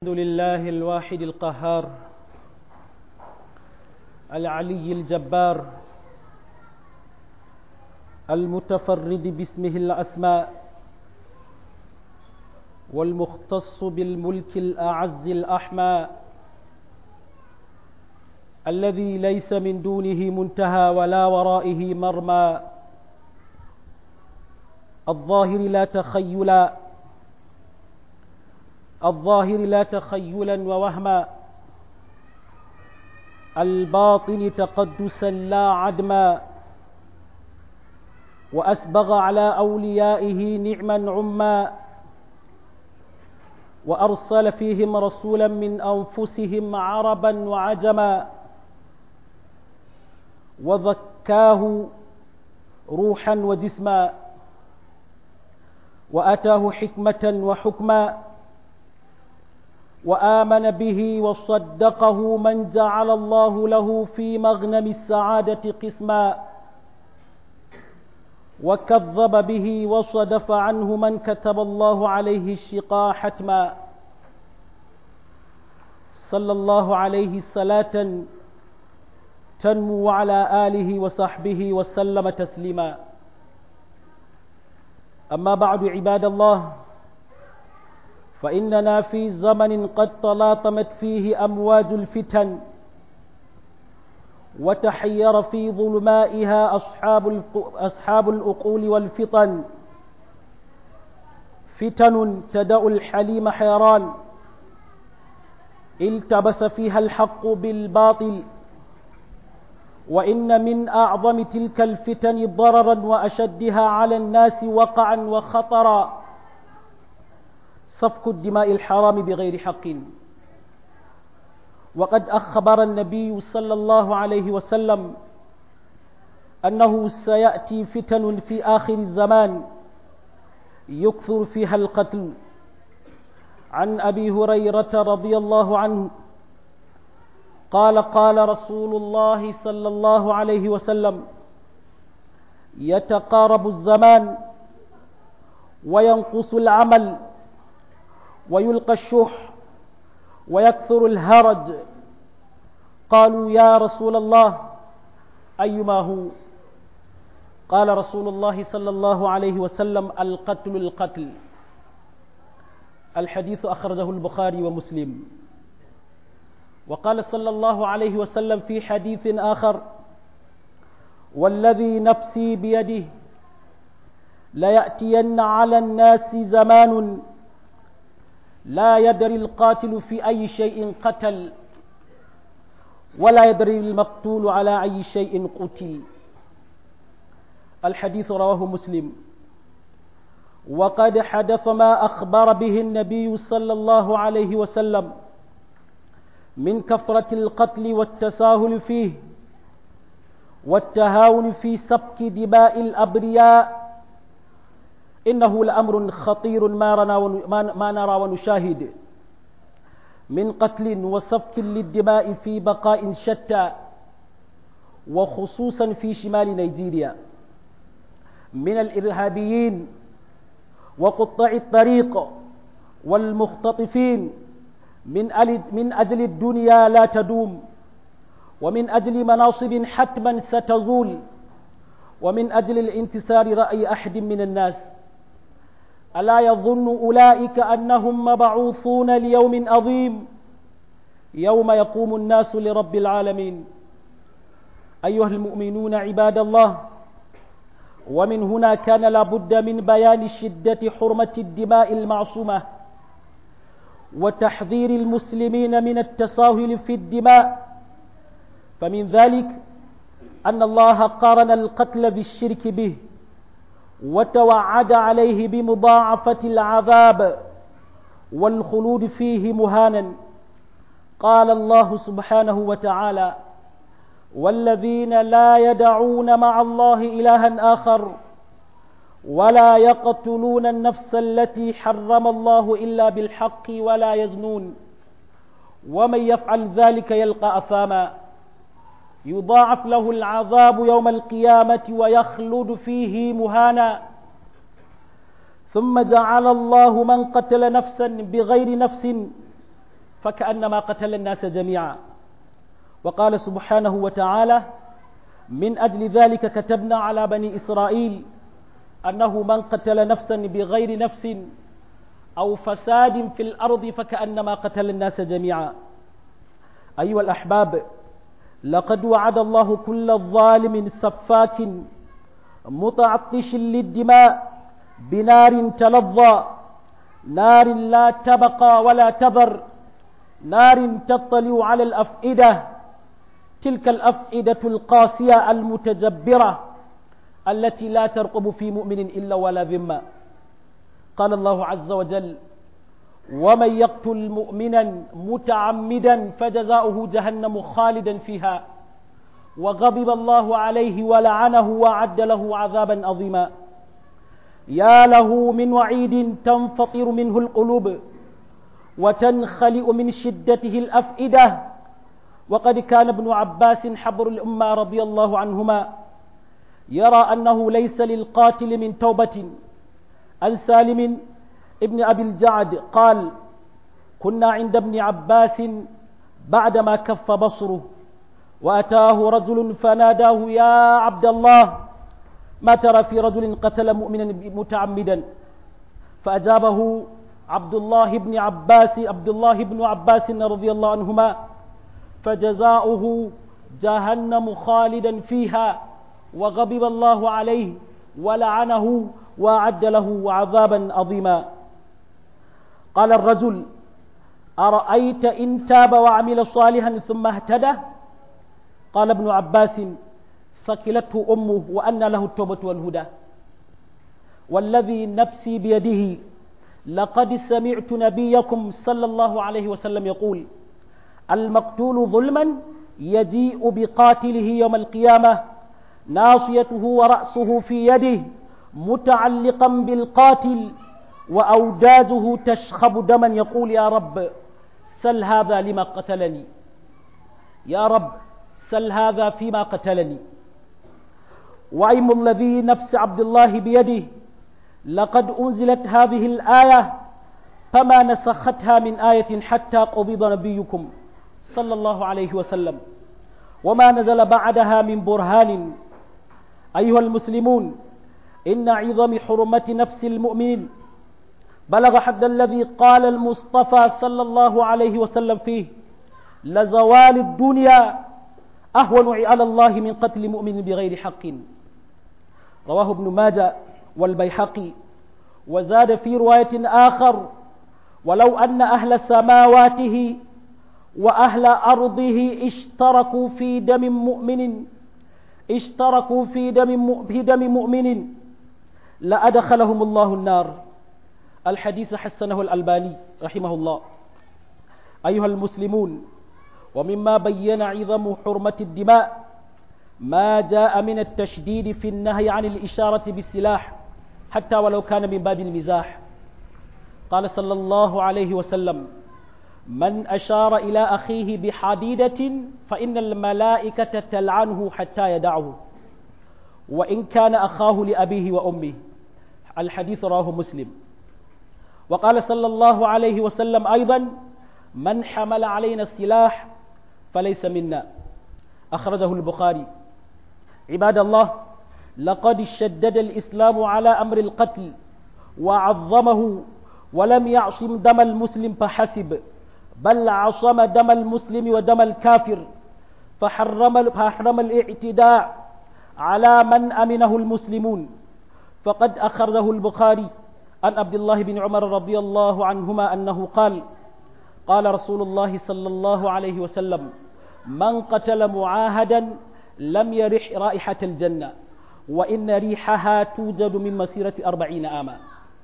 الحمد لله الواحد القهار العلي الجبار المتفرد باسمه الأسماء والمختص بالملك الأعز الأحمى الذي ليس من دونه منتهى ولا ورائه مرمى الظاهر لا تخيلا الظاهر لا تخيلا ووهما الباطن تقدسا لا عدما وأسبغ على أوليائه نعما عما وأرسل فيهم رسولا من أنفسهم عربا وعجما وذكاه روحا وجسما وأتاه حكمة وحكما وآمن به وصدقه من جعل الله له في مغنم السعادة قسما وكذب به وصدف عنه من كتب الله عليه الشقاء حتما صلى الله عليه صلاة تنمو على آله وصحبه وسلم تسليما أما بعد عباد الله فإننا في زمن قد تلاطمت فيه أمواج الفتن وتحير في ظلمائها أصحاب, أصحاب الأقول والفطن فتن تدأ الحليم حيران التبس فيها الحق بالباطل وإن من أعظم تلك الفتن ضررا وأشدها على الناس وقعا وخطرا سفك الدماء الحرام بغير حق وقد أخبر النبي صلى الله عليه وسلم أنه سيأتي فتن في آخر الزمان يكثر فيها القتل عن أبي هريرة رضي الله عنه قال قال رسول الله صلى الله عليه وسلم يتقارب الزمان وينقص العمل ويلقى الشح ويكثر الهرج قالوا يا رسول الله أيما هو قال رسول الله صلى الله عليه وسلم القتل القتل الحديث أخرجه البخاري ومسلم وقال صلى الله عليه وسلم في حديث آخر والذي نفسي بيده ليأتين على الناس زمان لا يدري القاتل في أي شيء قتل ولا يدري المقتول على أي شيء قتل الحديث رواه مسلم وقد حدث ما أخبر به النبي صلى الله عليه وسلم من كثرة القتل والتساهل فيه والتهاون في سفك دماء الأبرياء إنه لأمر خطير ما, ما نرى ونشاهد من قتل وسفك للدماء في بقاء شتى وخصوصا في شمال نيجيريا من الإرهابيين وقطاع الطريق والمختطفين من من أجل الدنيا لا تدوم ومن أجل مناصب حتما ستزول ومن أجل الانتصار رأي أحد من الناس ألا يظن أولئك أنهم مبعوثون ليوم عظيم يوم يقوم الناس لرب العالمين أيها المؤمنون عباد الله ومن هنا كان لابد من بيان شدة حرمة الدماء المعصومة وتحذير المسلمين من التساهل في الدماء فمن ذلك أن الله قارن القتل بالشرك به وتوعد عليه بمضاعفة العذاب والخلود فيه مهانا قال الله سبحانه وتعالى والذين لا يدعون مع الله إلها آخر ولا يقتلون النفس التي حرم الله إلا بالحق ولا يزنون ومن يفعل ذلك يلقى أثاما يضاعف له العذاب يوم القيامة ويخلد فيه مهانا ثم جعل الله من قتل نفسا بغير نفس فكأنما قتل الناس جميعا وقال سبحانه وتعالى من أجل ذلك كتبنا على بني إسرائيل أنه من قتل نفسا بغير نفس أو فساد في الأرض فكأنما قتل الناس جميعا أيها الأحباب لقد وعد الله كل ظالم سفاك متعطش للدماء بنار تلظى نار لا تبقى ولا تذر نار تطلع على الأفئدة تلك الأفئدة القاسية المتجبرة التي لا ترقب في مؤمن إلا ولا ذمة قال الله عز وجل ومن يقتل مؤمنا متعمدا فجزاؤه جهنم خالدا فيها وغضب الله عليه ولعنه وعد له عذابا عظيما يا له من وعيد تنفطر منه القلوب وتنخلئ من شدته الأفئدة وقد كان ابن عباس حبر الأمة رضي الله عنهما يرى أنه ليس للقاتل من توبة عن سالم ابن أبي الجعد قال كنا عند ابن عباس بعدما كف بصره وأتاه رجل فناداه يا عبد الله ما ترى في رجل قتل مؤمنا متعمدا فأجابه عبد الله بن عباس عبد الله بن عباس رضي الله عنهما فجزاؤه جهنم خالدا فيها وغضب الله عليه ولعنه وأعد له عذابا عظيما قال الرجل أرأيت إن تاب وعمل صالحا ثم اهتدى قال ابن عباس ثكلته أمه وأن له التوبة والهدى والذي نفسي بيده لقد سمعت نبيكم صلى الله عليه وسلم يقول المقتول ظلما يجيء بقاتله يوم القيامة ناصيته ورأسه في يده متعلقا بالقاتل وأوداجه تشخب دما يقول يا رب سل هذا لما قتلني يا رب سل هذا فيما قتلني وأيم الذي نفس عبد الله بيده لقد أنزلت هذه الآية فما نسختها من آية حتى قبض نبيكم صلى الله عليه وسلم وما نزل بعدها من برهان أيها المسلمون إن عظم حرمة نفس المؤمن بلغ حد الذي قال المصطفى صلى الله عليه وسلم فيه لزوال الدنيا أهون على الله من قتل مؤمن بغير حق رواه ابن ماجه والبيحقي وزاد في رواية آخر ولو أن أهل سماواته وأهل أرضه اشتركوا في دم مؤمن اشتركوا في دم في دم مؤمن لأدخلهم الله النار الحديث حسنه الألباني رحمه الله أيها المسلمون ومما بين عظم حرمة الدماء ما جاء من التشديد في النهي عن الإشارة بالسلاح حتى ولو كان من باب المزاح قال صلى الله عليه وسلم من أشار إلى أخيه بحديدة فإن الملائكة تلعنه حتى يدعه وإن كان أخاه لأبيه وأمه الحديث رواه مسلم وقال صلى الله عليه وسلم أيضا من حمل علينا السلاح فليس منا أخرجه البخاري عباد الله لقد شدد الإسلام على أمر القتل وعظمه ولم يعصم دم المسلم فحسب بل عصم دم المسلم ودم الكافر فحرم, فحرم الاعتداء على من أمنه المسلمون فقد أخرجه البخاري عن عبد الله بن عمر رضي الله عنهما أنه قال قال رسول الله صلى الله عليه وسلم من قتل معاهدا لم يرح رائحة الجنة وإن ريحها توجد من مسيرة أربعين آما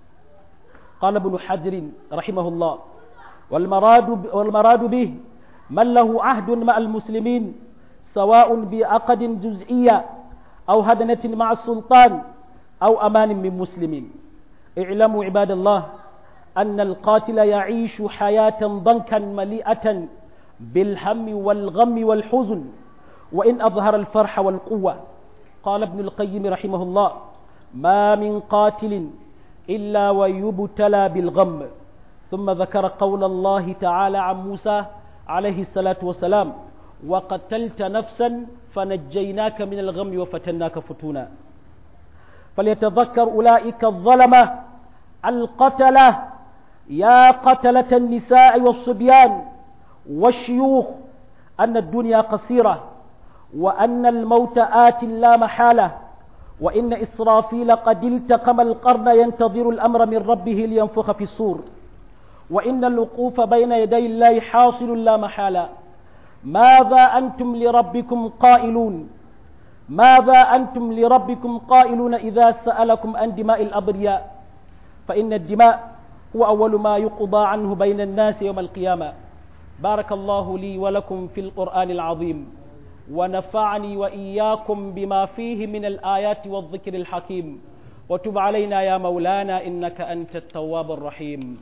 قال ابن حجر رحمه الله والمراد, والمراد به من له عهد مع المسلمين سواء بعقد جزئية أو هدنة مع السلطان أو أمان من مسلم اعلموا عباد الله أن القاتل يعيش حياة ضنكا مليئة بالهم والغم والحزن وإن أظهر الفرح والقوة قال ابن القيم رحمه الله ما من قاتل إلا ويبتلى بالغم ثم ذكر قول الله تعالى عن موسى عليه الصلاة والسلام وقتلت نفسا فنجيناك من الغم وفتناك فتونا فليتذكر أولئك الظلمة القتلة يا قتلة النساء والصبيان والشيوخ أن الدنيا قصيرة وأن الموت آت لا محالة وإن إسرافيل قد التقم القرن ينتظر الأمر من ربه لينفخ في الصور وإن الوقوف بين يدي الله حاصل لا محالة ماذا أنتم لربكم قائلون ماذا أنتم لربكم قائلون إذا سألكم عن دماء الأبرياء فإن الدماء هو أول ما يقضى عنه بين الناس يوم القيامة بارك الله لي ولكم في القرآن العظيم ونفعني وإياكم بما فيه من الآيات والذكر الحكيم وتب علينا يا مولانا إنك أنت التواب الرحيم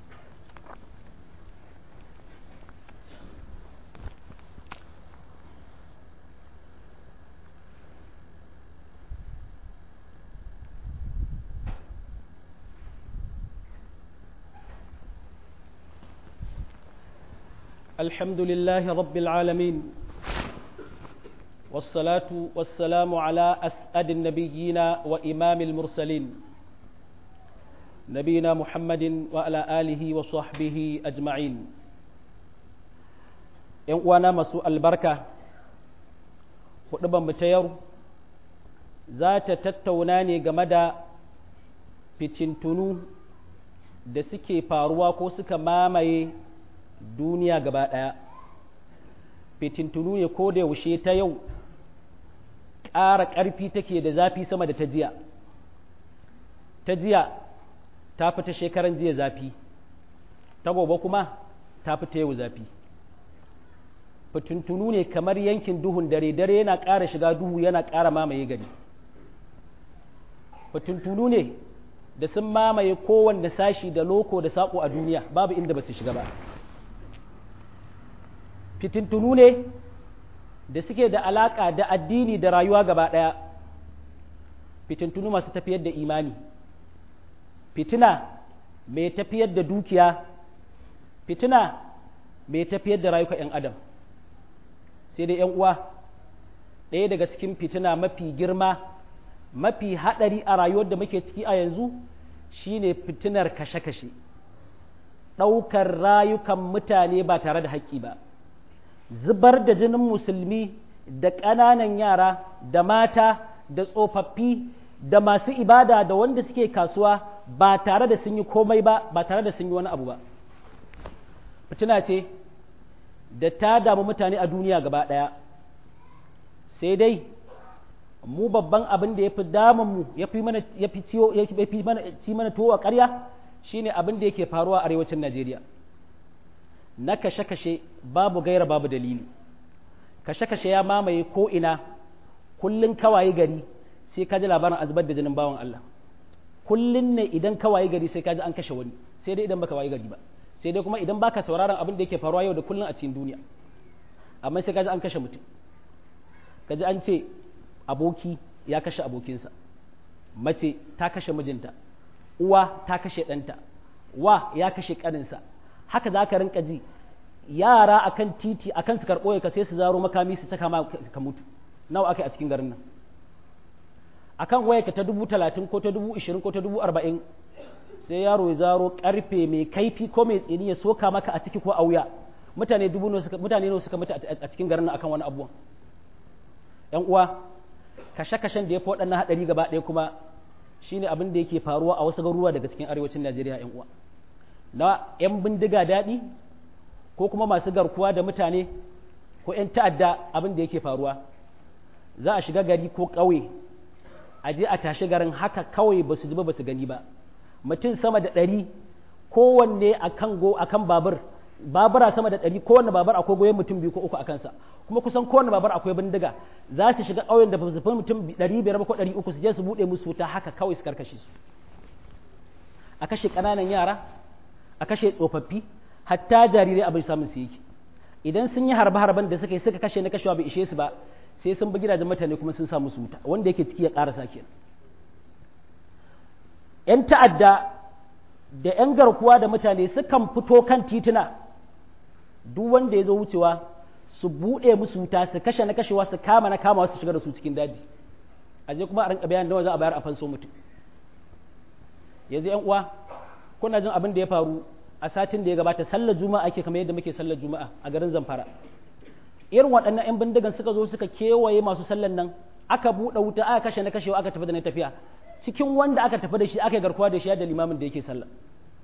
الحمد لله رب العالمين والصلاة والسلام على أسعد النبيين وإمام المرسلين نبينا محمد وعلى آله وصحبه أجمعين وانا مسوء البركة hudubar ta yau za ta tattauna ne game da fitintunu da suke faruwa ko suka mamaye duniya gaba ɗaya fitintunu ne ko da yaushe ta yau ƙara ƙarfi take da zafi sama da ta jiya ta jiya ta fi ta shekaran jiya zafi ta gobe kuma ta fi ta yau zafi fitintunu ne kamar yankin duhun dare dare yana ƙara shiga duhu yana ƙara mamaye gari fitintunu ne da sun mamaye kowanne sashi da loko da saƙo a duniya babu inda ba su shiga ba fitintunu ne da suke da alaƙa da addini da rayuwa gaba ɗaya fitintunu masu tafiyar da imani fitina mai tafiyar da dukiya fitina mai tafiyar da rayuka 'yan adam sai dai 'yan uwa ɗaya daga cikin fitina mafi girma mafi haɗari a rayuwar da muke ciki a yanzu shine fitinar kashe-kashe ɗaukar rayukan mutane ba tare da haƙƙi ba zubar da jinin musulmi da ƙananan yara da mata da tsofaffi da masu ibada da wanda suke kasuwa ba tare da sun yi komai ba ba tare da sun yi wani abu ba fitina ce da ta damu mutane a duniya gaba ɗaya sai dai mu babban abin da ya fi damunmu ya fi mana ya fi ciwo ya fi mana ci mana tuwo a ƙarya shine abin da yake faruwa a arewacin Najeriya na kashe-kashe babu gaira babu dalili kashe-kashe ya mamaye ko ina kullun kawaye gari sai ka ji labarin azubar da jinin bawan Allah kullun ne idan kawaye gari sai ka ji an kashe wani sai dai idan baka waye gari ba sai dai kuma idan baka sauraron abin da yake faruwa yau da kullun a cikin duniya amma sai ka ji an kashe mutum ka ji an ce aboki ya kashe abokinsa mace ta kashe mijinta uwa ta kashe ɗanta wa ya kashe ƙaninsa haka za ka rinka ji yara akan titi akan su karɓo ka sai su zaro makami su taka ka mutu nawa aka yi a cikin garin nan akan waya ka ta dubu talatin ko ta dubu ishirin ko ta dubu arba'in sai yaro ya zaro karfe mai kaifi ko mai tsini ya soka maka a ciki ko a wuya mutane dubu mutane ne suka mutu a cikin garin nan akan wani abuwan yan uwa kashe-kashen da ya fi waɗannan haɗari gaba ɗaya kuma shine abin da yake faruwa a wasu garuruwa daga cikin arewacin Najeriya yan uwa na yan bindiga daɗi ko kuma masu garkuwa da mutane ko yan ta'adda abin da yake faruwa za a shiga gari ko ƙauye a je a tashi garin haka kawai ba su ji ba ba su gani ba mutum sama da ɗari kowanne a kan go a kan babur babura sama da ɗari kowanne babur akwai goyon mutum biyu ko uku a kansa kuma kusan kowanne babur akwai bindiga za su shiga ƙauyen da ba su fi mutum ɗari biyar ko ɗari uku su je su buɗe musu wuta haka kawai su karkashe su a kashe ƙananan yara a kashe tsofaffi hatta jarirai abin samun su yake idan sun yi harbe-harben da suka yi suka kashe na kashewa bai ishe su ba sai sun bi gidajen mutane kuma sun sa musu wuta wanda yake ciki ya ƙarasa kenan ‘yan ta'adda da 'yan garkuwa da mutane sukan fito kan tituna duk wanda ya zo wucewa su buɗe musu wuta su kashe na kashewa su kama na kama su shiga da su cikin daji a je kuma a rinka bayan nawa za a bayar a fanso mutum yanzu yan uwa kuna jin abin da ya faru a satin da ya gabata sallar juma'a ake kamar yadda muke sallar juma'a a garin zamfara irin waɗannan 'yan bindigan suka zo suka kewaye masu sallan nan aka buɗe wuta aka kashe na kashewa aka tafi da na tafiya cikin wanda aka tafi da shi aka garkuwa da shi da limamin da yake sallah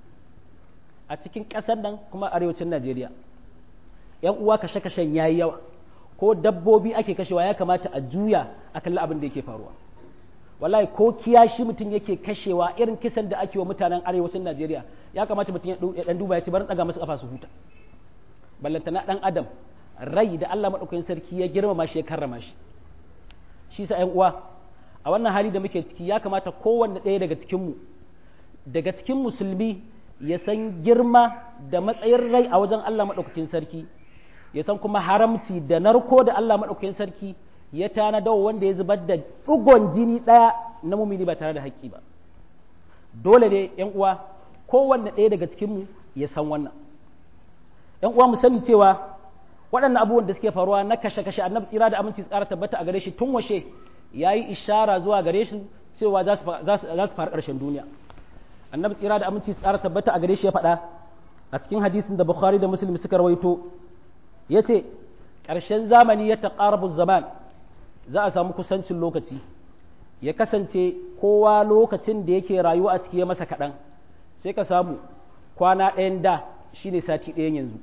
a cikin ƙasar nan kuma arewacin najeriya yan uwa kashe kashen yayi yawa ko dabbobi ake kashewa ya kamata a juya a kalli abin da yake faruwa wallahi ko kiyashi mutum yake kashewa irin kisan da ake wa mutanen arewacin najeriya ya kamata mutum ya dan duba ya ci barin daga masu kafa su huta ballantana dan adam rai da Allah madaukakin sarki ya girmama shi ya karrama shi shi sa ƴan uwa a wannan hali da muke ciki ya kamata kowanne ɗaya daga cikin mu daga cikin musulmi ya san girma da matsayin rai a wajen Allah madaukakin sarki ya san kuma haramci da narko da Allah madaukakin sarki ya tanada wanda ya zubar da ɗugon jini ɗaya na mumini ba tare da haƙƙi ba dole ne ƴan uwa kowanne ɗaya daga cikin mu ya san wannan ƴan uwa mu sani cewa waɗannan abubuwan da suke faruwa na kashe-kashe annabi tsira da aminci tsara tabbata a gare shi tun washe ya yi ishara zuwa gare shi cewa za su faru ƙarshen duniya annabi tsira da aminci tsara tabbata a gare shi ya faɗa a cikin hadisin da bukhari da muslim suka rawaito ya ce ƙarshen zamani ya taƙarabu zaman za a samu kusancin lokaci ya kasance kowa lokacin da yake rayuwa a ciki ya masa kaɗan sai ka samu kwana ɗayan da shine sati ɗayan yanzu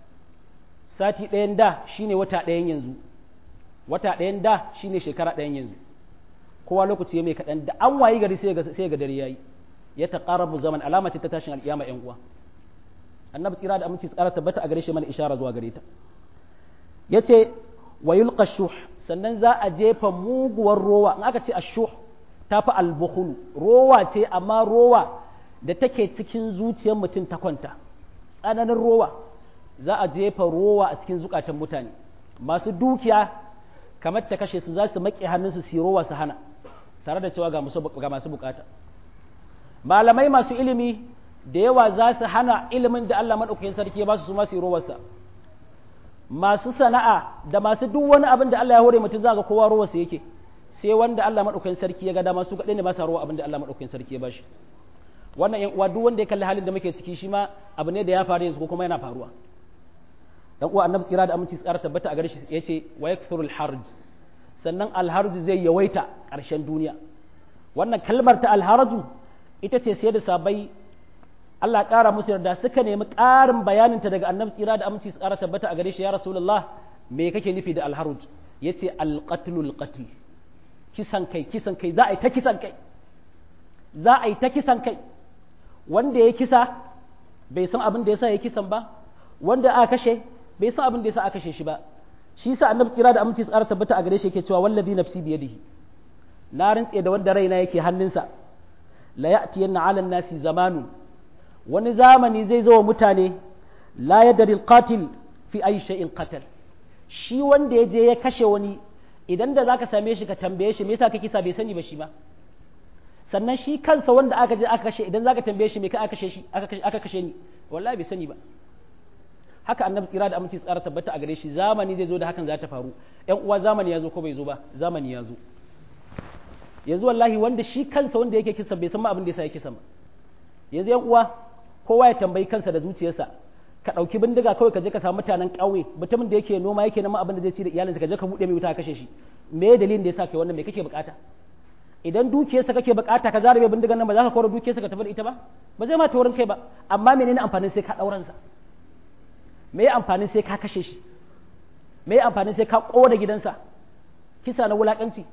sati ɗayan da shine wata ɗayan yanzu wata ɗayan da shine shekara ɗayan yanzu kowa lokaci ya mai kaɗan da an wayi gari sai ga dare yayi ya taqarabu zaman alama ce ta tashin alƙiyama ƴan uwa annabi tsira da aminci tsara tabbata a gare shi mana ishara zuwa gare ta yace wa yulqa shuh sannan za a jefa muguwar rowa in aka ce ashuh tafi albukhul rowa ce amma rowa da take cikin zuciyar mutum ta kwanta tsananin rowa za a jefa rowa a cikin zukatan mutane masu dukiya kamar ta kashe su za su maƙe hannunsu su rowa su hana tare da cewa ga masu bukata malamai masu ilimi da yawa za su hana ilimin da Allah maɗaukakin sarki ya ba su su masu rowarsa masu sana'a da masu duk wani abin da Allah ya hore mutum za ga kowa rowarsa yake sai wanda Allah maɗaukakin sarki ya ga dama su kaɗai ne ba sa rowa abin da Allah maɗaukakin sarki ya ba shi wannan yan uwa duk wanda ya kalli halin da muke ciki shi ma abu ne da ya faru yanzu ko kuma yana faruwa dan uwa annabi tsira da aminci tsara tabbata a gare shi yace wa yakthurul harj sannan alharj zai yawaita ƙarshen duniya wannan kalmar ta alharju ita ce sai da sabai Allah ƙara musu yarda suka nemi ƙarin bayanin ta daga annabi tsira da aminci tsara tabbata a gare shi ya rasulullah me kake nufi da alharj yace alqatlul qatl kisan kai kisan kai za a yi ta kisan kai za a yi ta kisan kai wanda ya kisa bai san abin da yasa ya kisan ba wanda aka kashe bai san abin da yasa aka kashe shi ba shi yasa annabi tsira da aminci tsara tabbata a gare shi yake cewa wallazi nafsi biyadihi na rantse da wanda raina yake hannunsa la ya'tiyanna 'ala nasi zamanu wani zamani zai zo wa mutane la yadri al-qatil fi ayi shay'in qatal shi wanda ya je ya kashe wani idan da zaka same shi ka tambaye shi me yasa ka kisa bai sani ba shi ba sannan shi kansa wanda aka je aka kashe idan zaka tambaye shi me ka aka kashe shi aka kashe ni wallahi bai sani ba haka annabi tsira da aminci tsara tabbata a gare shi zamani zai zo da hakan za ta faru yan uwa zamani ya zo ko bai zo ba zamani ya zo yanzu wallahi wanda shi kansa wanda yake kisa bai san ma abin da yasa yake kisa ba yanzu yan uwa kowa ya tambayi kansa da zuciyarsa ka ɗauki bindiga kawai ka je ka samu mutanen ƙauye mutumin da yake noma yake nama abin da zai ci da iyalinsa ka je ka buɗe mai wuta ka kashe shi me dalilin da yasa kai wannan me kake bukata idan dukiyarsa kake bukata ka zarabe bindigan nan ba za ka kora dukiyarsa ka tafi da ita ba ba zai ma ta wurin kai ba amma menene amfanin sai ka ɗauransa me amfanin sai ka kashe shi me amfanin sai ka ƙona gidansa kisa na wulaƙanci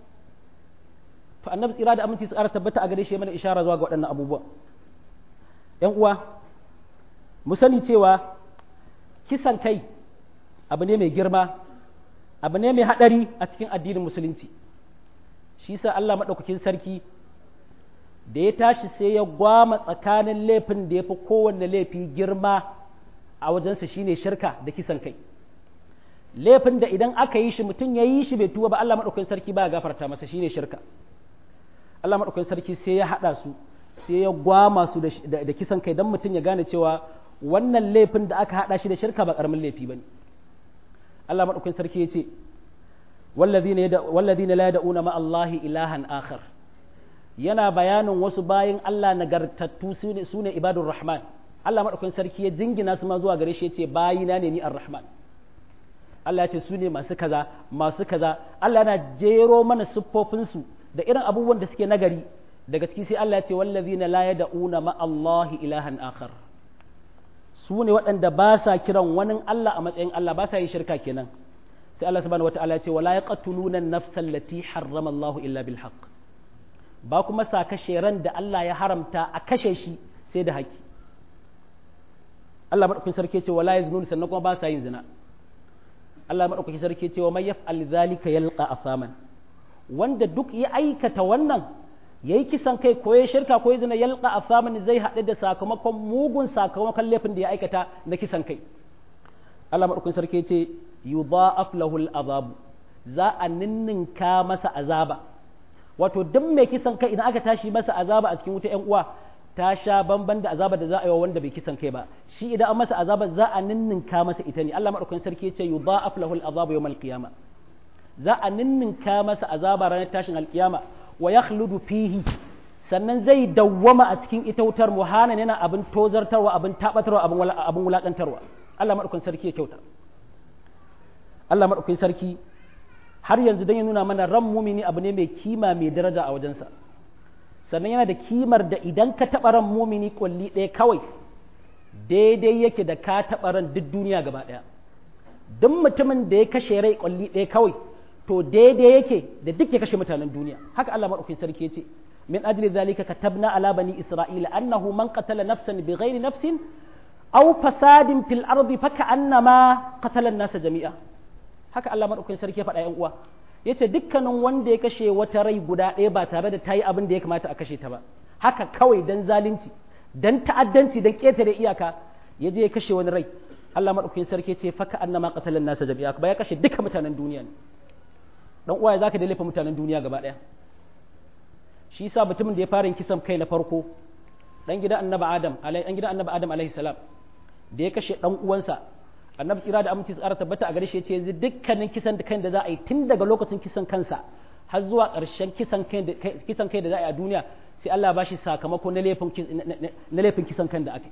to annabi tsira da aminci su ƙara tabbata a gare shi mana ishara zuwa ga waɗannan abubuwa ‘yan uwa mu sani cewa kisan kai abu ne mai girma abu ne mai haɗari a cikin addinin musulunci shi sa Allah maɗaukakin sarki da ya tashi sai ya gwama tsakanin laifin da ya fi kowanne laifi girma a wajensa shine shirka da kisan kai laifin da idan aka yi shi mutum ya yi shi bai tuba ba Allah maɗaukakin sarki ba ya gafarta masa shine shirka Allah maɗaukakin sarki sai ya haɗa su sai ya gwama su da kisan kai don mutum ya gane cewa wannan laifin da aka haɗa shi da shirka ba ƙaramin laifi ba ne Allah maɗaukin sarki ya ce wallazina la yad'una ma Allahi ilahan akhar yana bayanin wasu bayin Allah nagartattu su ne ibadur rahman Allah maɗaukin sarki ya jingina su ma zuwa gare shi ya ce bayina ne ni ar-rahman Allah ya ce su ne masu kaza masu kaza Allah yana jero mana siffofinsu da irin abubuwan da suke nagari daga ciki sai Allah ya ce wallazina la yad'una ma Allahi ilahan akhar su ne waɗanda ba sa kiran wani Allah a matsayin Allah ba sa yin shirka kenan sai Allah subhanahu wataala ya ce wala yaqtuluna an-nafsa allati harrama Allahu illa bil haqq ba kuma sa kashe ran da Allah ya haramta a kashe shi sai da haƙi Allah madaukakin sarki ya ce wala yaznun sannan kuma ba sa yin zina Allah madaukakin sarki ya ce wa may yaf'al zalika yalqa asaman wanda duk ya aikata wannan ya yi kisan kai ko ya shirka ko ya zina yalka a samun zai haɗu da sakamakon mugun sakamakon laifin da ya aikata na kisan kai Allah maɗaukin sarki ce yudha'af lahul azabu za a ninninka masa azaba wato duk mai kisan kai idan aka tashi masa azaba a cikin wuta ƴan uwa ta sha bamban da azaba da za a yi wa wanda bai kisan kai ba shi idan an masa azaba za a ninninka masa ita ne Allah maɗaukin sarki ce yudha'af lahul azabu yawmal qiyama za a ninninka masa azaba ranar tashin alkiyama wa ya fihi sannan zai dawwama a cikin ita wutar muhanan yana abin tozartarwa abin tabatarwa abin wulakantarwa Allah maɗaukin sarki ya kyauta Allah maɗaukin sarki har yanzu don ya nuna mana ran mumini abu ne mai kima mai daraja a wajensa sannan yana da kimar da idan ka taɓa ran mumini kwalli ɗaya kawai daidai yake da ka taɓa ran duk duniya gaba ɗaya duk mutumin da ya kashe rai kwalli ɗaya kawai to daidai yake da duk ya kashe mutanen duniya haka Allah madaukakin sarki yace min ajli zalika katabna ala bani isra'ila annahu man qatala nafsan bighairi nafsin aw fasadin fil ardi faka'annama qatala an-nasa jami'a haka Allah madaukakin sarki ya faɗa yan uwa yace dukkanin wanda ya kashe wata rai guda ɗaya ba tare da ta yi abin da ya kamata a kashe ta ba haka kawai dan zalunci dan ta'addanci dan ƙetare iyaka ya je ya kashe wani rai Allah madaukakin sarki ce faka annama qatala an-nasa jami'a ba ya kashe duka mutanen duniya ne dan uwaye zaka da laifin mutanen duniya gaba daya shi yasa mutumin da ya fara kisan kai na farko dan gidan annabi adam alai dan gidan annabi adam alaihi salam da ya kashe dan uwansa annabi tsira da aminci tsara tabbata a gare shi yace yanzu dukkanin kisan da kan da za a yi tun daga lokacin kisan kansa har zuwa ƙarshen kisan kai da kisan kai da za a yi a duniya sai Allah ba shi sakamako na laifin na laifin kisan kan da aka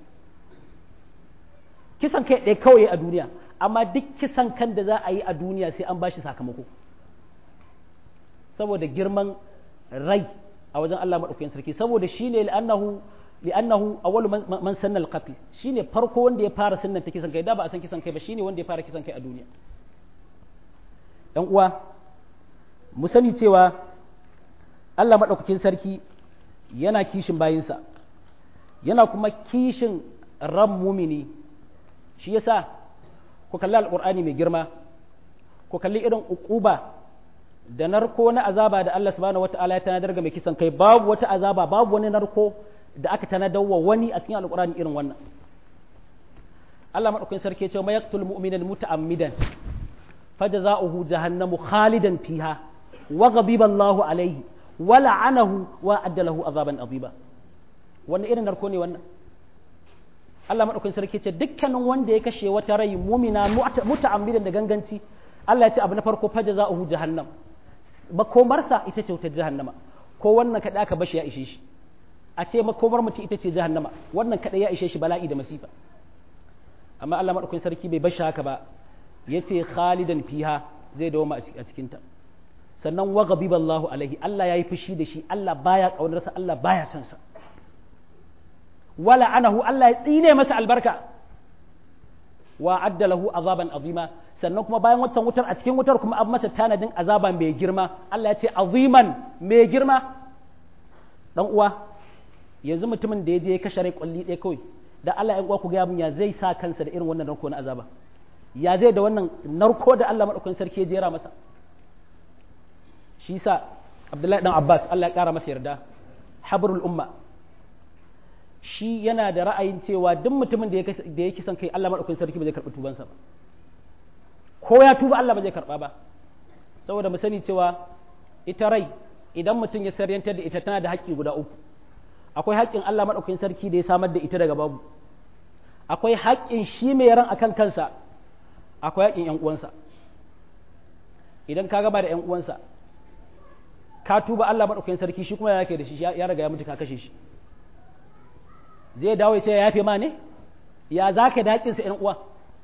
kisan kai ɗaya kawai a duniya amma duk kisan kan da za a yi a duniya sai an ba shi sakamako saboda girman rai a wajen Allah maɗaukakin sarki saboda shi ne li'annahu li'annahu awwalu man sanna al-qatl shine farko wanda ya fara sunnan ta kisan kai da ba a san kisan kai ba shine wanda ya fara kisan kai a duniya ɗan uwa mu sani cewa Allah maɗaukakin sarki yana kishin bayinsa yana kuma kishin ran mumini shi yasa ku kalli alƙur'ani mai girma ku kalli irin uquba da narko na azaba da Allah subhanahu wata'ala ya tanadar ga mai kisan kai babu wata azaba babu wani narko da aka tanadar wa wani a cikin alƙur'ani irin wannan Allah madaukakin sarki ya ce ma yaqtul mu'minan muta'ammidan fajza'uhu jahannamu khalidan fiha wa ghadiba Allahu alayhi wa la'anahu wa addalahu azaban azima wannan irin narko ne wannan Allah madaukakin sarki ya ce dukkanin wanda ya kashe wata rai mumina muta'ammidan da ganganci Allah ya ce abu na farko fajza'uhu jahannam makomarsa ita ce wutar jahannama ko wannan kaɗai aka bashi ya ishe shi a ce makomar mutum ita ce jahannama wannan kaɗai ya ishe shi bala'i da masifa amma Allah maɗaukakin sarki bai bashi haka ba ya ce khalidan fiha zai dawo a cikinta sannan wa ghadiba Allahu alaihi Allah ya yi fushi da shi Allah baya ƙaunarsa Allah baya son sa wala anahu Allah ya tsine masa albarka wa adda lahu azaban azima sannan kuma bayan watan wutar a cikin wutar kuma an masa tanadin azaba mai girma Allah ya ce aziman mai girma dan uwa yanzu mutumin da ya je ya kashe rai kwalli ɗaya kawai da Allah ya ku ga mun ya zai sa kansa da irin wannan narko na azaba ya zai da wannan narko da Allah madaukakin sarki ya jera masa shi yasa Abdullahi dan Abbas Allah ya kara masa yarda habrul umma shi yana da ra'ayin cewa duk mutumin da ya kisan kai Allah madaukakin sarki ba zai karɓi tubansa ba ko ya tuba Allah ba zai karɓa ba saboda mu sani cewa ita rai idan mutum ya saryantar da ita tana da haƙƙi guda uku akwai haƙƙin Allah maɗaukakin sarki da ya samar da ita daga babu akwai haƙƙin shi mai ran akan kansa akwai haƙƙin ‘yan uwansa idan ka gaba da ‘yan uwansa ka tuba Allah maɗaukakin sarki shi kuma ya yake da shi ya riga ya mutu ka kashe shi zai dawo ya ce ya yafe ma ne ya za ka da haƙƙinsa ‘yan uwa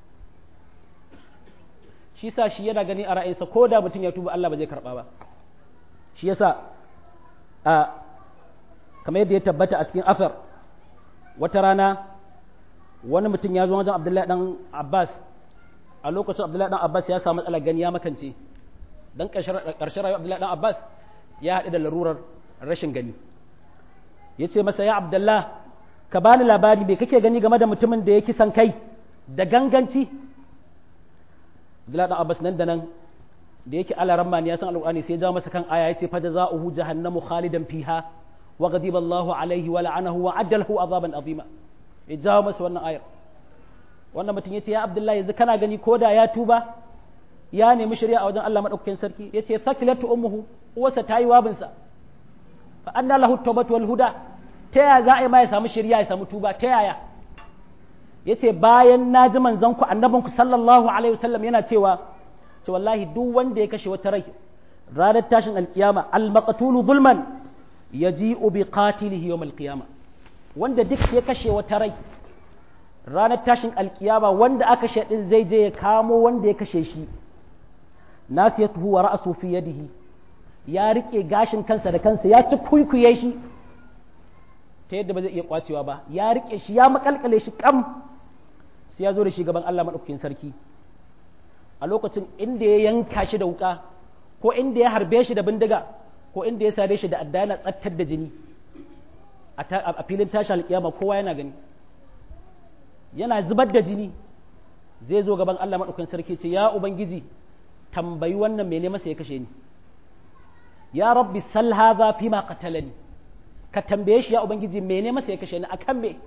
shi sa shi yana gani a ra'ayinsa ko da mutum ya tuba Allah ba zai karɓa ba shi yasa a kamar yadda ya tabbata a cikin asar wata rana wani mutum ya zo wajen Abdullahi dan Abbas a lokacin Abdullahi dan Abbas ya samu matsalar gani ya makance dan ƙarshen rayuwar Abdullahi dan Abbas ya haɗu da larurar rashin gani ya ce masa ya Abdullah ka bani labari bai kake gani game da mutumin da ya kisan kai da ganganci Abdullahi dan Abbas nan da nan da yake ala ramma ya san alƙur'ani sai ya jawo masa kan aya yace fa jazaohu jahannamu khalidan fiha wa ghadiba Allahu alaihi wa la'anahu wa addalahu azaban azima ya jawo masa wannan ayar wannan mutum yace ya Abdullahi yanzu kana gani koda ya tuba ya nemi shari'a a wajen Allah madaukakin sarki yace sakilatu ummuhu uwarsa tayi wabinsa fa anna lahu tawbatu wal huda ta yaya za a yi ma ya samu shari'a ya samu tuba ta yaya yace bayan na ji manzon ku annabin ku sallallahu alaihi wasallam yana cewa ce wallahi duk wanda ya kashe wata rai ranar tashin alkiyama al-maqtulu zulman yaji'u bi qatilihi yawm al-qiyama wanda duk ya kashe wata rai ranar tashin alkiyama wanda aka kashe din zai je ya kamo wanda ya kashe shi nasiyatuhu wa ra'su fi yadihi ya rike gashin kansa da kansa ya ci kuikuye shi ta yadda ba zai iya kwacewa ba ya rike shi ya makalkale shi kam sai ya zo da shi gaban Allah madaukakin sarki a lokacin inda ya yanka shi da wuka ko inda ya harbe shi da bindiga ko inda ya sare shi da adda yana tsattar da jini a filin tashi alkiyama kowa yana gani yana zubar da jini zai zo gaban Allah maɗaukakin sarki ce ya ubangiji tambayi wannan mene masa ya kashe ni ya rabbi sal hadha fi ma qatalani ka tambaye shi ya ubangiji mene masa ya kashe ni akan me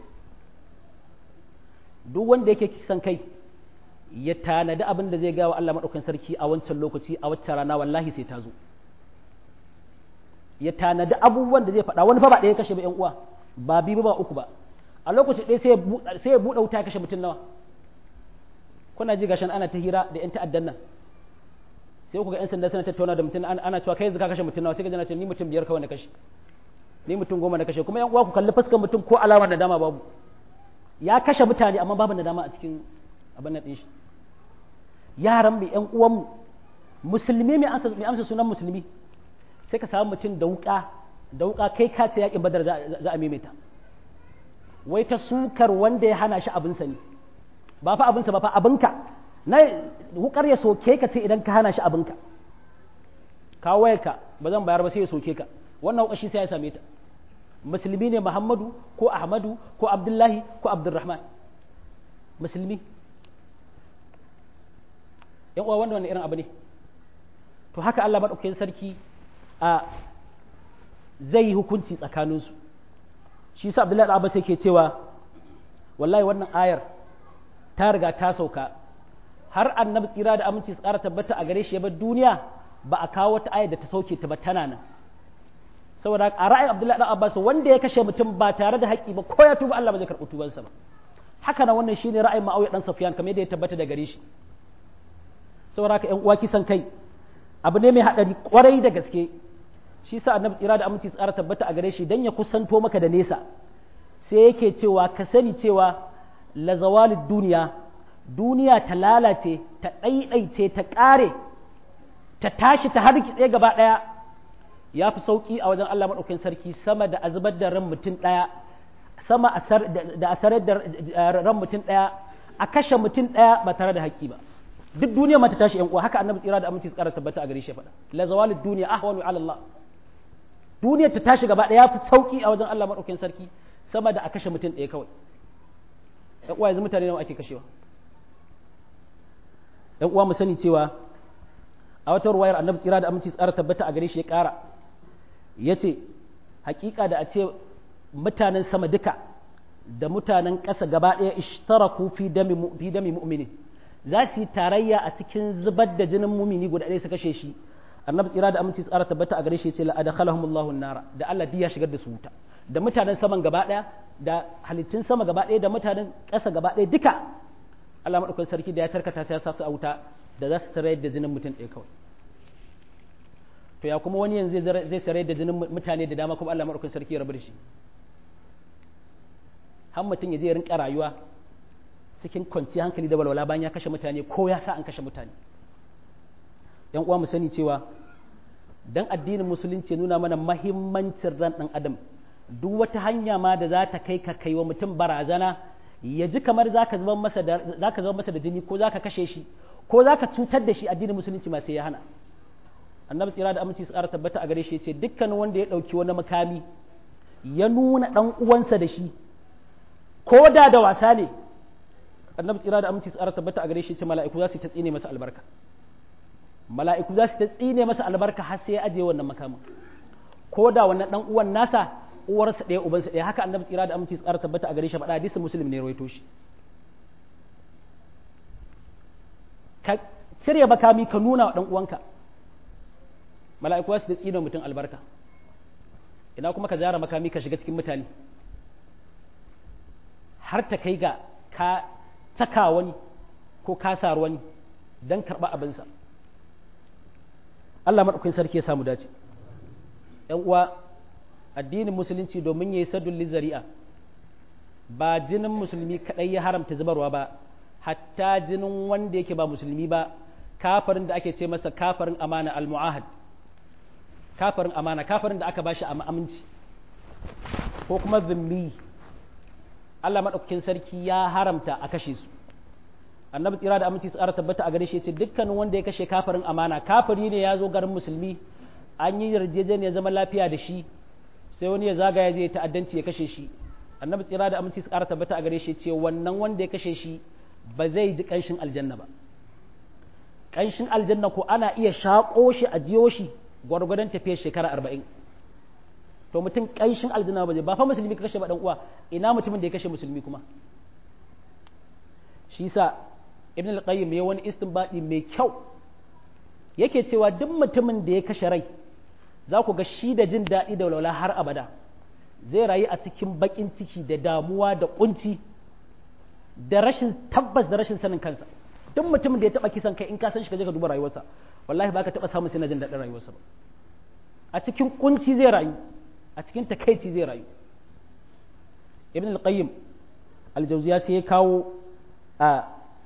duk wanda yake kisan kai ya tanadi abin da zai gawa Allah maɗaukakin sarki a wancan lokaci a wacce rana wallahi sai ta zo ya tanadi abubuwan da zai faɗa wani fa ba ɗaya kashe ba ƴan uwa ba biyu ba uku ba a lokaci ɗaya sai ya buɗe wuta ya kashe mutum nawa kuna ji gashin ana ta hira da ƴan ta'addan nan sai ku ga ƴan sanda suna tattauna da mutum ana cewa kai yanzu ka kashe mutum nawa sai ka jana ce ni mutum biyar kawai na kashe ni mutum goma na kashe kuma ƴan uwa ku kalli fuskar mutum ko alamar nadama babu ya kashe mutane amma babu nadama a cikin abin nan ɗin shi yaran mu ƴan uwanmu musulmi mai amsa sunan musulmi sai ka samu mutum da wuka da wuka kai ka ce yakin badar za a maimaita wai ta sukar wanda ya hana shi abinsa ne ba fa abinsa ba fa abinka na wukar ya soke ka ce idan ka hana shi abinka ka wayarka ba zan bayar ba sai ya soke ka wannan wuka shi sai ya same ta musulmi ne muhammadu ko ahmadu ko abdullahi ko abdurrahman musulmi yan uwa wanda wani irin abu ne to haka Allah maɗaukakin sarki a zai yi hukunci tsakaninsu shi sa abdullahi abbas yake cewa wallahi wannan ayar ta riga ta sauka har annabi tsira da aminci su ƙara tabbata a gare shi ya bar duniya ba a kawo wata ayar da ta sauke ta ba tana nan saboda a ra'ayin abdullahi abbas wanda ya kashe mutum ba tare da haƙƙi ba ko ya tuba Allah ba zai karɓi tubansa ba haka nan wannan shine ra'ayin ma'auya dan safiyan kamar yadda ya tabbata da gare shi saboda haka ƴan uwa kisan kai abu ne mai haɗari kwarai da gaske shi sa annabi tsira da aminci tsara tabbata a gare shi dan ya kusanto maka da nesa sai yake cewa ka sani cewa la zawalid duniya duniya ta lalace ta ɗaiɗaice ta ƙare ta tashi ta hargitse gaba ɗaya ya fi sauƙi a wajen Allah maɗaukakin sarki sama da a zubar da ran mutum ɗaya sama da a sarar da ran mutum ɗaya a kashe mutum ɗaya ba tare da haƙƙi ba duk duniya mata tashi yan uwa haka annabi tsira da aminci tsara tabbata a gare shi faɗa la zawalid duniya ahwanu ala Allah duniyar ta tashi gaba ɗaya fi sauki a wajen Allah maɗaukakin sarki sama da a kashe mutum ɗaya kawai yan uwa yanzu mutane nawa ake kashewa yan uwa mu sani cewa a wata ruwayar annabi tsira da aminci tsara tabbata a gare shi ya ƙara ya ce hakika da a ce mutanen sama duka da mutanen ƙasa gaba ɗaya ishtaraku fi dami mu'minin za su yi tarayya a cikin zubar da jinin mumini guda ɗaya su kashe shi annabi tsira da aminci tsara tabbata a gare shi ce la adkhalahum Allahu nara da Allah ya shigar da su wuta da mutanen saman gaba ɗaya da halittun sama gaba ɗaya da mutanen ƙasa gaba ɗaya duka Allah maɗaukakin sarki da ya tarkata sai ya sa su a wuta da za su sarayar da jinin mutum ɗaya kawai to ya kuma wani yanzu zai sarayar da jinin mutane da dama kuma Allah maɗaukakin sarki ya rabu da shi har mutum ya je rinka rayuwa cikin kwanciyar hankali da walwala bayan ya kashe mutane ko ya sa an kashe mutane yan uwa mu sani cewa dan addinin musulunci nuna mana mahimmancin ran ɗan adam duk wata hanya ma da za ta kai ka kai wa mutum barazana ya ji kamar za ka zama masa da zaka zama masa da jini ko za ka kashe shi ko za ka cutar da shi addinin musulunci ma sai ya hana annabi tsira da aminci su ƙara tabbata a gare shi ya ce dukkan wanda ya ɗauki wani makami ya nuna ɗan uwansa da shi ko da da wasa ne annabi tsira da aminci su ƙara tabbata a gare shi ya ce mala'iku za su ta tsine masa albarka mala'iku za su ta tsine masa albarka har sai ya ajiye wannan makamin ko da wannan ɗan uwan nasa uwarsa ɗaya ubansa ɗaya haka annabi tsira da aminci su ƙara tabbata a gare shi faɗa hadisin muslim ne rawaito shi ka cire makami ka nuna wa ɗan uwanka mala'iku su da tsino mutum albarka ina kuma ka zara makami ka shiga cikin mutane har ta kai ga ka saka wani ko ka saru wani don karɓa abinsa Allah maɗaukin sarki ya samu dace ‘yan uwa addinin musulunci domin ya yi saddun zari'a ba jinin musulmi kaɗai ya haramta zubarwa ba hatta jinin wanda yake ba musulmi ba kafarin da ake ce masa kafarin amana al-mu'ahad kafarin amana kafarin da aka bashi a aminci ko kuma zimmi Allah maɗaukakin sarki ya haramta a kashe su annabi tsira da aminci tsara tabbata a gare shi ce dukkanin wanda ya kashe kafarin amana kafiri ne ya zo garin musulmi an yi yarjejeniyar zaman lafiya da shi sai wani ya zagaya zai ta'addanci ya kashe shi annabi tsira da aminci tsara tabbata a gare shi ce wannan wanda ya kashe shi ba zai ji kanshin aljanna ba kanshin aljanna ko ana iya shaƙo shi a jiyo shi gwargwadon tafiyar shekara arba'in to mutum kanshin aljanna ba zai ba fa musulmi ka kashe ba dan uwa ina mutumin da ya kashe musulmi kuma shi sa ibn al-qayyim ya wani istinbadi mai kyau yake cewa duk mutumin da ya kashe rai za ku ga shi da jin daɗi da walwala har abada zai rayu a cikin baƙin ciki da damuwa da kunci da rashin tabbas da rashin sanin kansa duk mutumin da ya taɓa kisan kai in ka san shi ka je ka duba rayuwarsa wallahi ba ka taɓa samun sai na jin daɗin rayuwarsa ba a cikin kunci zai rayu a cikin takaici zai rayu ibn al-qayyim al-jawziya sai ya kawo a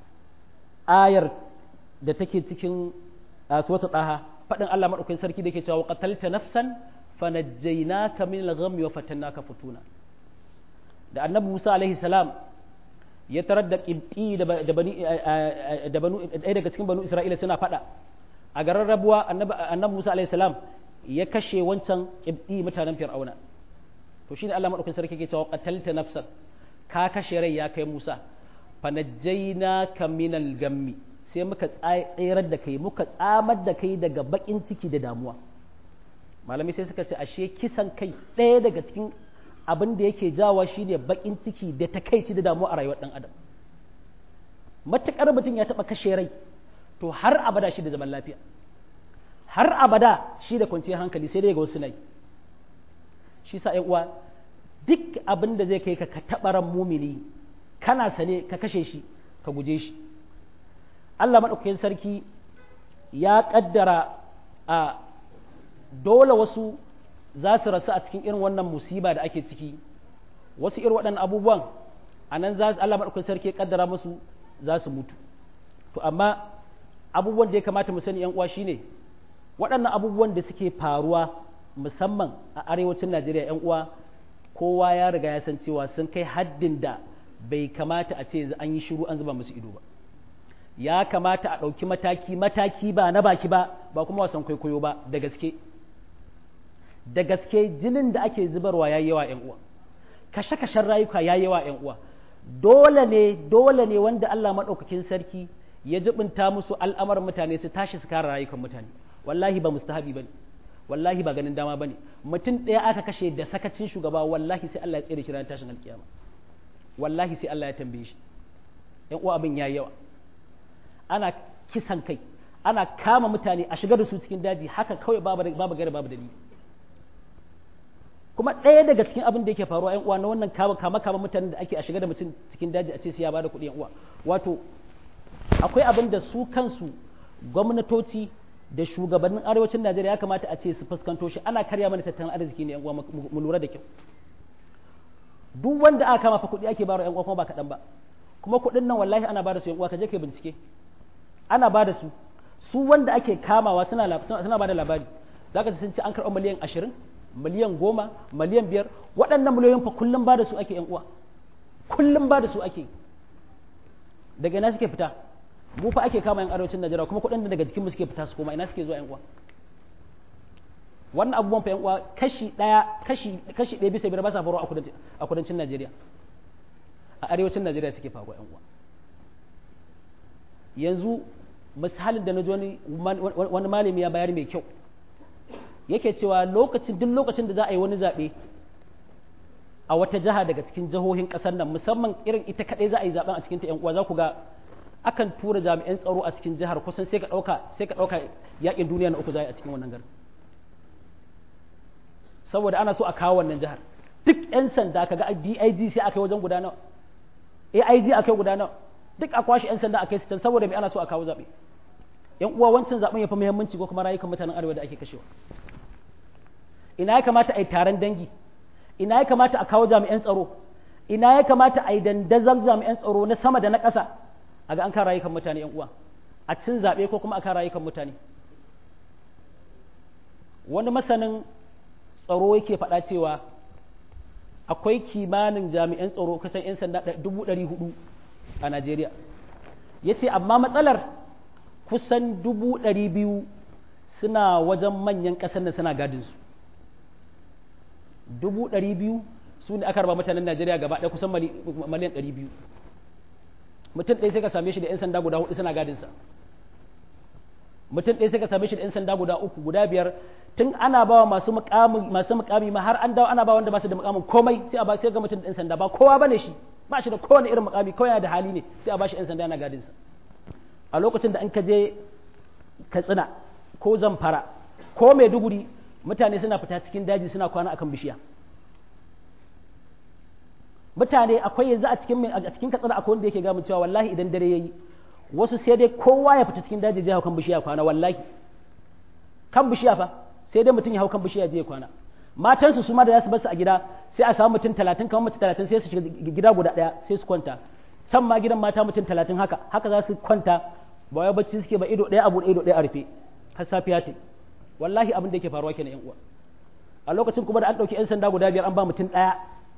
ayar da take cikin suwata ɗaha faɗin Allah maɗaukakin sarki da ke cewa qatalta nafsan fanajjaynaka min al-ghammi wa fatannaka futuna da annabi Musa alaihi salam ya tarar da qibti da bani da banu ɗaya daga cikin banu Isra'ila suna faɗa a garin rabuwa annabi Musa alaihi salam ya kashe wancan qibti mutanen Fir'auna to shine Allah maɗaukakin sarki ke cewa qatalta nafsan ka kashe rai ya kai Musa fanajjaynaka min al-gammi sai muka tsayar da kai muka tsamar da kai daga bakin ciki da damuwa malamai sai suka ce ashe kisan kai ɗaya daga cikin abin da yake jawa shine bakin ciki da takaici da damuwa a rayuwar ɗan adam matuƙar mutum ya taɓa kashe rai to har abada shi da zaman lafiya har abada shi da kwanciyar hankali sai dai ga wasu nai shi sa uwa duk abin da zai kai ka ka taɓa ran mumini kana sane ka kashe shi ka guje shi Allah maɗaukakin sarki ya ƙaddara a dole wasu za su rasu a cikin irin wannan musiba da ake ciki wasu irin waɗannan abubuwan a nan za Allah maɗaukakin sarki ya ƙaddara musu za su mutu to amma abubuwan da ya kamata mu sani yan uwa shine waɗannan abubuwan da suke faruwa musamman a arewacin Najeriya yan uwa kowa ya riga ya san cewa sun kai haddin da bai kamata a ce an yi shiru an zuba musu ido ba ya kamata a ɗauki mataki mataki ba na baki ba ba kuma wasan kwaikwayo ba da gaske da gaske jinin da ake zubarwa ya yawa ‘yan uwa kashe-kashen rayuka ya yawa ‘yan uwa dole ne dole ne wanda Allah maɗaukakin sarki ya jibinta musu al'amarin mutane su tashi su kare rayukan mutane wallahi ba mustahabi bane wallahi ba ganin dama bane mutum ɗaya aka kashe da sakacin shugaba wallahi sai Allah ya tsere shi ranar tashin alkiyama wallahi sai Allah ya tambaye shi ‘yan uwa abin ya yawa ana kisan kai ana kama mutane a shigar da su cikin daji haka kawai babu gari babu dalili kuma ɗaya daga cikin abin da yake faruwa yan uwa na wannan kama kama kama mutanen da ake a shiga da mutum cikin daji a ce sai ya bada kuɗi yan uwa wato akwai abin da su kansu gwamnatoci da shugabannin arewacin Najeriya ya kamata a ce su fuskanto shi ana karya mana tattalin arziki ne yan uwa mu lura da kyau duk wanda aka kama fa kuɗi ake bayarwa yan uwa kuma ba kaɗan ba kuma kuɗin nan wallahi ana bada su yan uwa ka je kai bincike ana bada su su wanda ake kamawa suna suna bada labari zaka ji sun ce an karɓa miliyan ashirin miliyan goma miliyan biyar waɗannan miliyoyin fa kullum ba da su ake uwa kullum ba da su ake daga ina suke fita mu fa ake kama yan arewacin najeriya kuma kuɗin da daga jikin mu suke fita su koma ina suke zuwa yan uwa wannan abubuwan fa yan uwa kashi ɗaya kashi kashi ɗaya bisa biyar ba sa faruwa a kudancin najeriya a arewacin najeriya suke faruwa yan uwa yanzu misalin da na ji wani malami ya bayar mai kyau yake cewa lokacin duk lokacin da za a yi wani zaɓe a wata jiha daga cikin jihohin ƙasar nan musamman irin ita kaɗai za a yi zaɓen a cikin ta uwa za ku ga akan tura jami'an tsaro a cikin jihar kusan sai ka ɗauka sai ka ɗauka yaƙin duniya na uku za a yi a cikin wannan garin saboda ana so a kawo wannan jihar duk 'yan sanda ka ga DIG sai aka yi wajen guda nawa AIG aka yi guda nawa duk a kwashe 'yan sanda a kai su can saboda me ana so a kawo zaɓe yan uwa wancan zaben ya fi muhimmanci ko kuma rayukan mutanen arewa da ake kashewa ina ya kamata a yi taron dangi ina ya kamata a kawo jami'an tsaro ina ya kamata a yi dandazon jami'an tsaro na sama da na ƙasa a ga an kan rayukan mutane yan uwa a cin zaɓe ko kuma a kan rayukan mutane wani masanin tsaro yake faɗa cewa akwai kimanin jami'an tsaro kusan 'yan sanda dubu ɗari hudu a najeriya ya ce amma matsalar kusan dubu ɗari biyu suna wajen manyan ƙasar da suna gadinsu dubu ɗari biyu su ne aka raba mutanen najeriya gaba ɗaya kusan miliyan ɗari biyu mutum ɗaya sai ka same shi da 'yan sanda guda hudu suna gadinsa mutum ɗaya sai ka same shi da 'yan sanda guda uku guda biyar tun ana ba wa masu mukami masu mukami ma har an dawo ana ba wanda ba su da mukamin komai sai a ba sai ga mutum da 'yan sanda ba kowa bane shi ba shi da kowane irin mukami kawai yana da hali ne sai a ba shi 'yan sanda yana gadinsa a lokacin da in ka je katsina ko zamfara ko maiduguri mutane suna fita cikin daji suna kwana akan bishiya mutane akwai yanzu a cikin a cikin katsina akwai wanda yake ga cewa wallahi idan dare yayi wasu sai dai kowa ya fita cikin daji ya hau kan bishiya kwana wallahi kan bishiya fa sai dai mutum ya hau kan bishiya je kwana matansu su ma da za su bar su a gida sai a samu mutum talatin kamar mutum talatin sai su shiga gida guda ɗaya sai su kwanta can ma gidan mata mutum talatin haka haka za su kwanta ba wai bacci suke ba ido ɗaya abu ido ɗaya a rufe har safiya ta wallahi abin da yake faruwa kenan yan uwa a lokacin kuma da an ɗauki 'yan sanda guda biyar an ba mutum ɗaya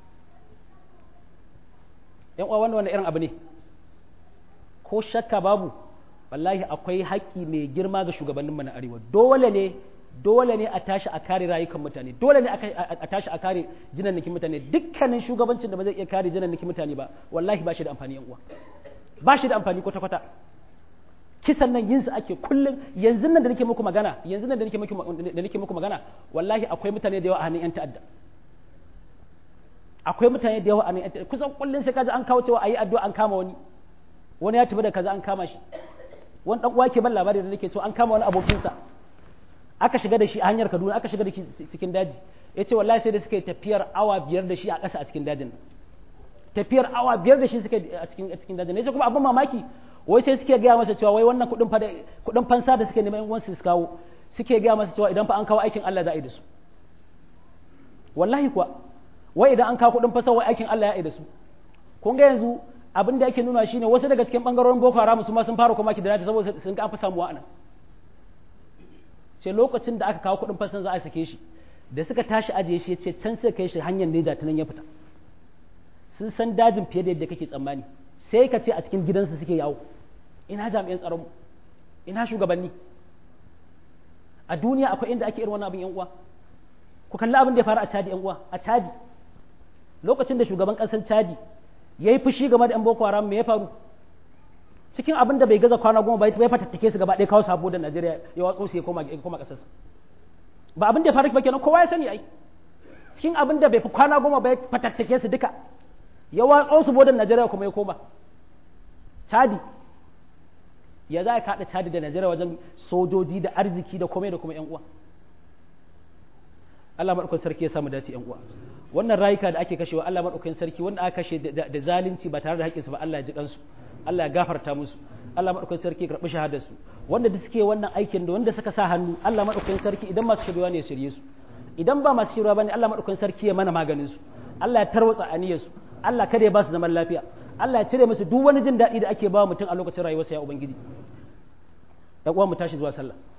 yan uwa wannan irin abu ne ko shakka babu wallahi akwai haƙƙi mai girma ga shugabanninmu na arewa dole ne dole ne a tashi a kare rayukan mutane dole ne a tashi a kare jinannikin mutane dukkanin shugabancin da ba zai iya kare jinannikin mutane ba wallahi ba shi da amfani yan uwa ba shi da amfani kwata kwata kisan nan yin su ake kullum yanzu nan da nake muku magana yanzu nan da nake muku da nake muku magana wallahi akwai mutane da yawa a hannun yan ta'adda akwai mutane da yawa a hannun yan ta'adda kusan kullum sai kaji an kawo cewa ayi addu'a an kama wani wani ya tafi da kaza an kama shi wani dan uwa ke ban labari da nake cewa an kama wani abokinsa aka shiga da shi a hanyar Kaduna aka shiga da shi cikin daji yace wallahi sai da suka yi tafiyar awa biyar da shi a ƙasa a cikin dajin tafiyar awa biyar da shi suka a cikin a cikin dajin yace kuma abin mamaki wai sai suke gaya masa cewa wai wannan kuɗin fa kuɗin fansa da suke neman uwansu su kawo suke gaya masa cewa idan fa an kawo aikin Allah za a yi da su wallahi kuwa wai idan an kawo kuɗin fansa wai aikin Allah ya yi da su kun ga yanzu abin da yake nuna shine wasu daga cikin bangarorin Boko Haram su ma sun fara kuma ki da saboda sun ga an fi samuwa anan sai lokacin da aka kawo kuɗin fasan za a sake shi da suka tashi ajiye shi ya ce can sai kai shi hanyar neja ta nan ya fita sun san dajin fiye da yadda kake tsammani sai ka ce a cikin gidansu suke yawo ina jami'an tsaron ina shugabanni a duniya akwai inda ake irin wannan abin yan uwa ku kalli abin da ya faru a Chadi yan uwa a Chadi lokacin da shugaban ƙasar Chadi yayi fushi game da yan Boko Haram me ya faru cikin abin da bai gaza kwana goma bai bai fatattake su gaba ɗaya kawo sabo da Najeriya ya watso su ya koma ya koma ƙasarsa ba abin da ya faru ba kenan kowa ya sani ai cikin abin da bai fi kwana goma bai fatattake su duka ya watso su bodan Najeriya kuma ya koma Chadi ya za ka haɗa Chadi da Najeriya wajen sojoji da arziki da komai da kuma ƴan uwa Allah madaukakin sarki ya samu dace yan uwa wannan rayuka da ake kashewa Allah madaukakin sarki wanda aka kashe da zalunci ba tare da haƙƙinsu ba Allah ya ji kansu Allah ya gafarta musu Allah madaukakin sarki ya karɓi shahadar su wanda da suke wannan aikin da wanda suka sa hannu Allah madaukakin sarki idan masu shirya ne ya shirye su idan ba masu shirya bane Allah madaukakin sarki ya mana maganin su Allah ya tarwatsa aniyar su Allah kada ya ba su zaman lafiya Allah ya cire musu duk wani jin daɗi da ake ba mutum a lokacin rayuwarsa ya ubangiji da uwa mu tashi zuwa sallah